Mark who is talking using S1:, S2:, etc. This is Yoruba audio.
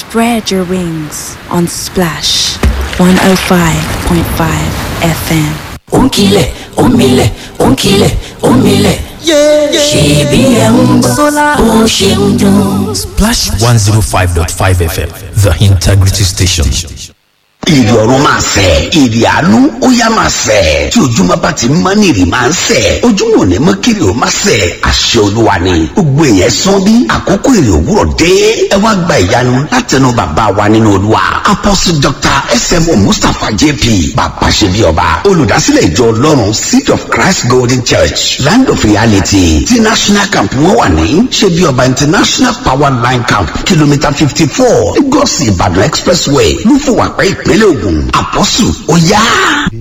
S1: Spread your wings on Splash 105.5 FM.
S2: ònkìlẹ̀ òmìlẹ̀ ònkìlẹ̀ òmìlẹ̀ ṣèbí ẹ̀ ń gbọ́ bó ṣe ń dún.
S3: Splash 105.5 FM, the integrity station.
S4: ìrì ọ̀run máa sẹ̀ ìrì àánú ó yá máa sẹ̀ tí ojúmọ́ bá ti mọ́ ní ìrì máa ń sẹ̀ ojúmọ́ ò ní mọ́ kiri ó máa sẹ̀ àṣẹ olúwa ni gbogbo èèyàn sán bí àkókò ìrì òwúrọ̀ dé ẹ wá gba ìyanu látẹnu bàbá wa nínú olúwa apostle dr smo mustapha jp bàbá ṣe bí ọba olùdásílẹ̀ ìjọ ọlọ́run seed of christ golden church land of reality ti national camp wọn wà ní ṣe bí ọba international power line camp kìlómítà fifty four lagos ìbàdàn expressway ló fún wa pé ìpínlẹ̀ ògùn àpọ́sù ó yá.